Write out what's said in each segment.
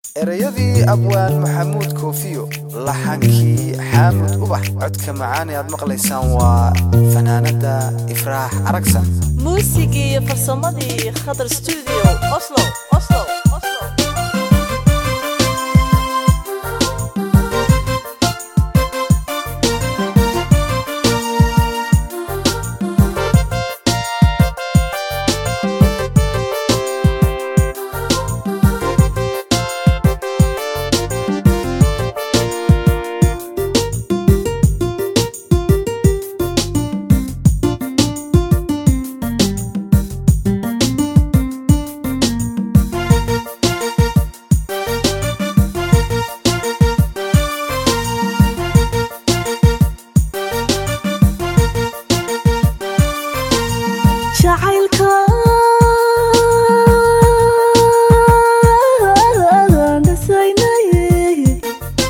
erayadii abwaan maxamuud koofiyo laxankii xaamud ubax codka macaan ee aad maqlaysaan waa fanaanada ifraax aragsan muusigii iyo farsamadii khadar stuudio oslo oslo oslo jacaylka dhisaynay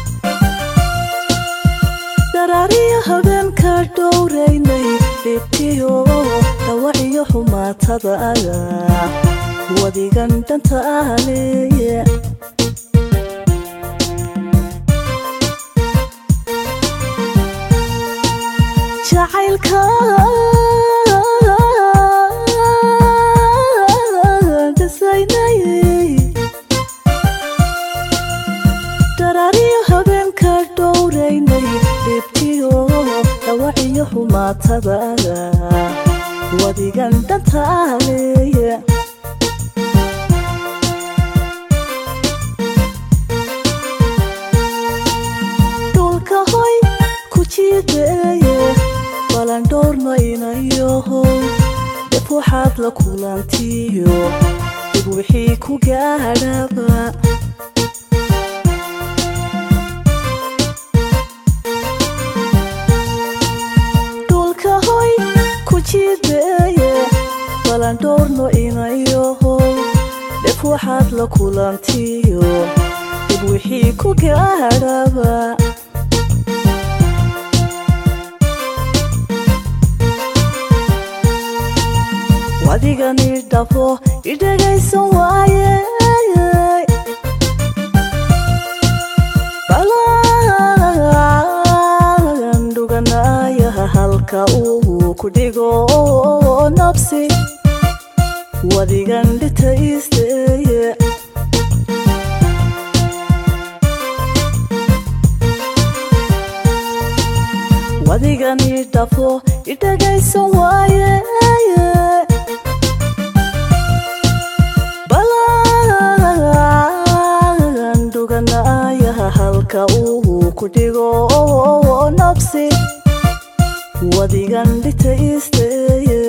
daraariya habeenka dhowraynay dhibtiyo dhawaciyo xumaatada wadigan dhanta ahleeye jacaylka dhisaynay daraariyo habeenka dhowraynay dhibtiyo dhawaciyo xumaatada wadigan dhanta ahleeye dhulka hoy ku jiideeye balandhoormaynayoho dib waxaad la kulantiyo dib wixii ku gaadhaba dhulka hoy ku jiideeye balandhoorno inayoho dhib waxaad la kulantiyo dib wixii ku gaadhaba wadigani dhafo idhagaysan waaye balan dhuganaya halka uu ku dhigo nabsi wadigan dhitaysteye wadigani dhafo idhagaysan waaye balan dhuganaya halka uu ku dhigo nabsi wadigan dhitaysteye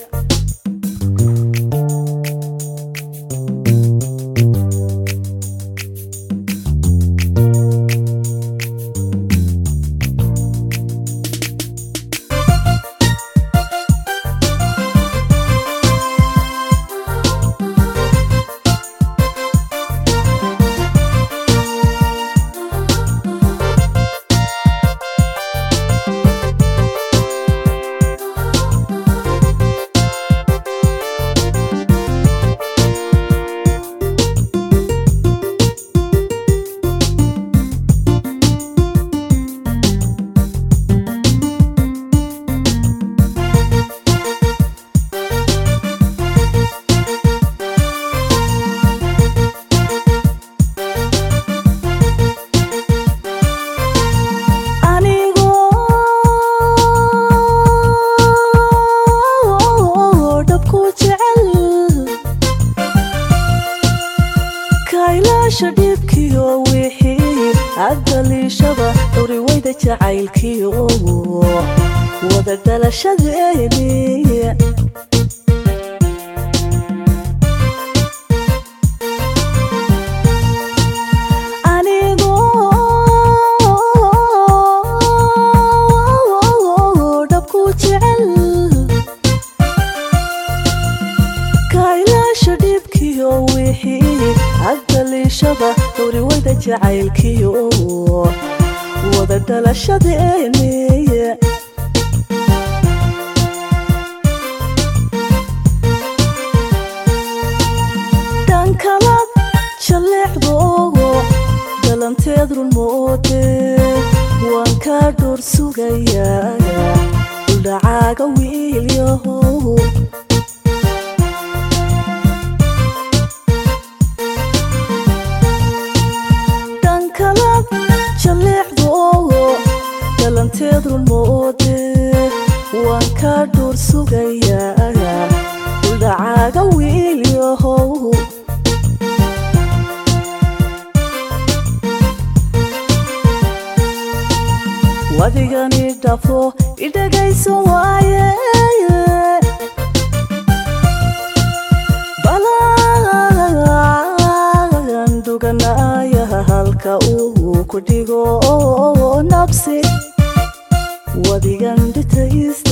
anigoo dhabku jecel kaylaasha dhibkiyo wixii agdaliishaba dhowriwayda jacaylkiyo wada dhalashadeeni anigoo dhabku jecel kaylaasha dhibkiyo wixii agdaliishaba dhowriwayda jacaylkiyo wada dhalashadeeni dhankalaad jaleecdo dhalanteed runmoode waan kaa dhowr sugayaa duldhacaaga wiilyahow dhankalaad jaleecdo dhalanteed runmoode waan kaa dhowr sugayaa duldhacaaga wiilyahow wadigani dhafo idhagayso waaye balan duganaya halka uu ku dhigo nabsi wadigan dhitays